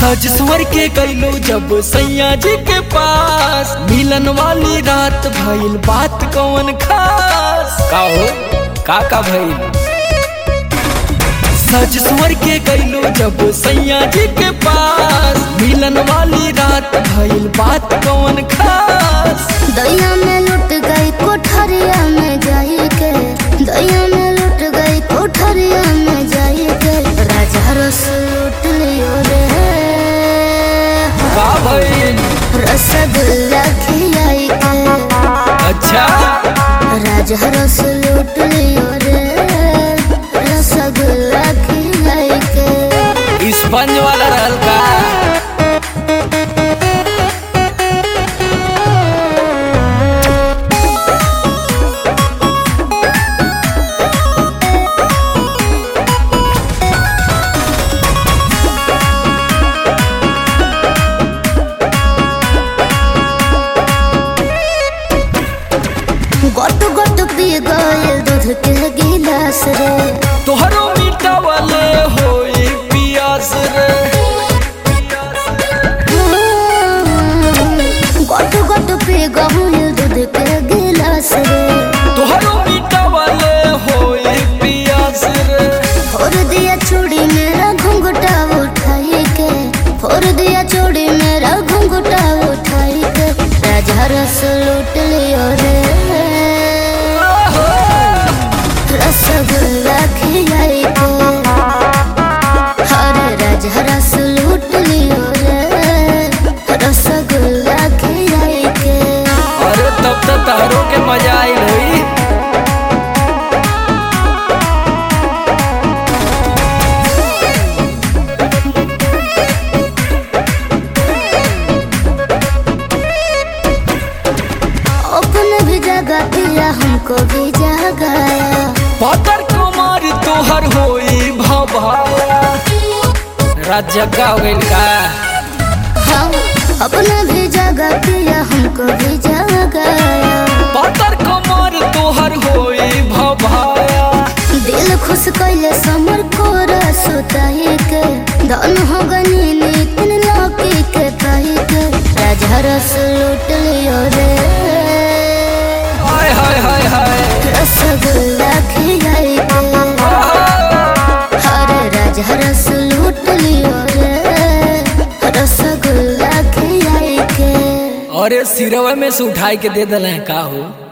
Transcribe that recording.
सज स्वर के गईलो जब सैया जी के पास मिलन वाली रात भइल बात कौन खास का हो का का भइल सज स्वर के गईलो जब सैया जी के पास मिलन वाली रात भइल बात कौन खास दैया में लुट गई कोठरिया में जाई के दैया में लुट गई कोठरिया में जाई के राजा रस लूट लियो रे का भइल रसगुल्ला खिलाई के अच्छा राजा रस लूट लियो रे रसगुल्ला खिलाई के स्पंज वाला रहल का गोट गोट पी गए दूध के गिलास रे तोहरो मीठा वाले होई पियास रे गोट गोट पी गए दूध के गिलास रे तोहरो मीठा वाले होई पियास रे फोड़ दिया चूड़ी मेरा घुंघटा उठाई के फोड़ दिया चूड़ी मेरा घुंघटा उठाई के राजा रस लूट लियो रे रसगुल्ला खिलाई के हरे राजा रस लूट लियो रे रसगुल्ला खिलाई के अरे तब तो तहरो के मजा आई होई अपने भी जगह पिया हमको भी जगाया पातर कुमार तोहर होई भभाया रात जग्गा हो गइल का हम अपने भी जगह पिया हमको भी जगाया पातर कुमार तोहर होई भभाया दिल खुश कैले समर को सुताई के धन हो गनी नितिन लौकी के कही के राजा रस लूट लियो रे हाय हाय हाय हाय रसगुल्ला खिलाई के हरे राजा रस लूट लियो रे रसगुल्ला खिलाई के अरे सिरवा में से उठाई के दे दल का हो